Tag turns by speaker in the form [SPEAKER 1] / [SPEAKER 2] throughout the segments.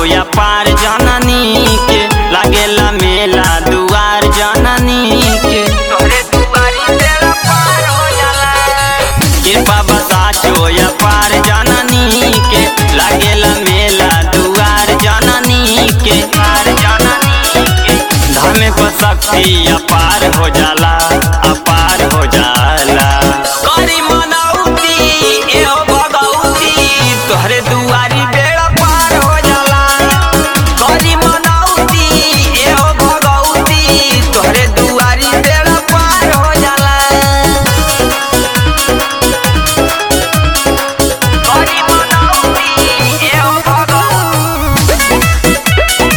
[SPEAKER 1] या पार जननी के लागेला मेला दुआर जननी के तोहरे दुआरी तेरा पार हो जाला कृपा बताचो या पार जननी के लागेला मेला दुआर जननी के पार जननी के धामे को शक्ति अपार हो जाला अपार हो जाला करी मनौती एहो भगौती तोहरे दुआरी बेड़ा पार हो जाला करी मनौती एहो भगौती तोहरे दुआरी बेड़ा पार हो जाला करी मनौती एहो भगौती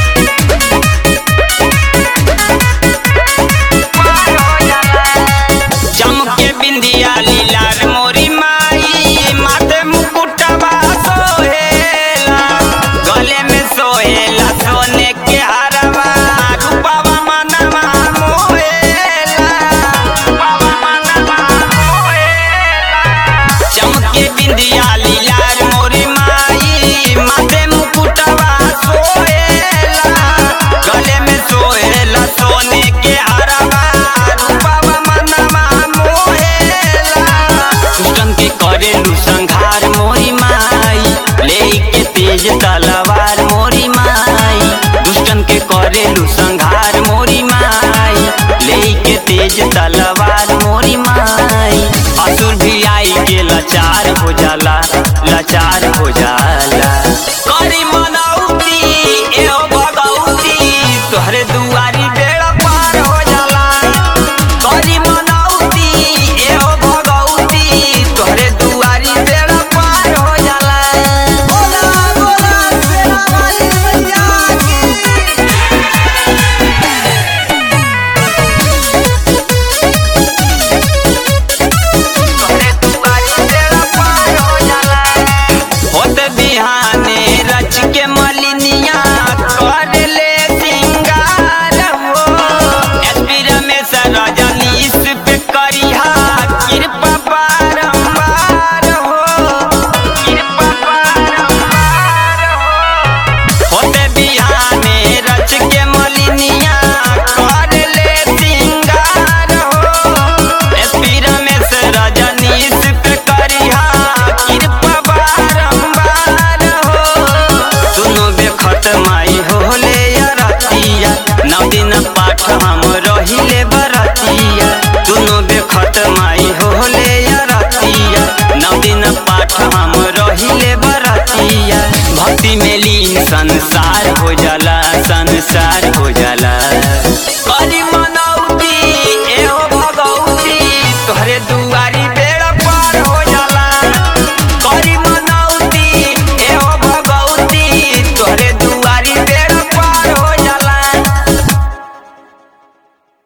[SPEAKER 1] चमके बिंदिया लीलार मोरी माई माथे मुकुटवा सोहेला गले में सोहेला सोने के हरवा रूपवा मनवा मोहेला रूपवा मनवा मोहेला चमके बिंदिया लीलार मोरी माई माथे मुकुटवा सोहेला गले में सोहेला सोने के हरवा रूपवा मनवा मोहेला दुष्टन के करेलू संघार मोरी माई लेके तेज तलवार मोरी माई दुष्टन के करेलू संघार मोरी माई लेके तेज तलवार मोरी माई असुर भी आई के लाचार हो जाला लाचार हो जाला करी मनौती एहो भगौती तोहरे दुआरी बेड़ा पार हो जाला करी मनौती एहो भगौती तोहरे दुआरी बेड़ा पार हो जाला बोला बोला शेरा वाली मैया की तोहरे दुआरी बेड़ा पार हो जाला होत बिहाने रच के मलिनिया कर ले सिंगार हो एसपी रमेश रजनीश पे करिहा कृपा बारंबार हो कृपा बारंबार हो होत बिहाने रच के मलिनिया कर ले सिंगार हो एसपी रमेश रजनीश पे करिहा कृपा बारंबार हो दुनो बेखत माई होले रतिया नौ दिन पाठ हम रहिले बरतिया दुनो बेखत माई होले रतिया नौ दिन पाठ हम रहिले बरतिया भक्ति में लीन संसार हो जाला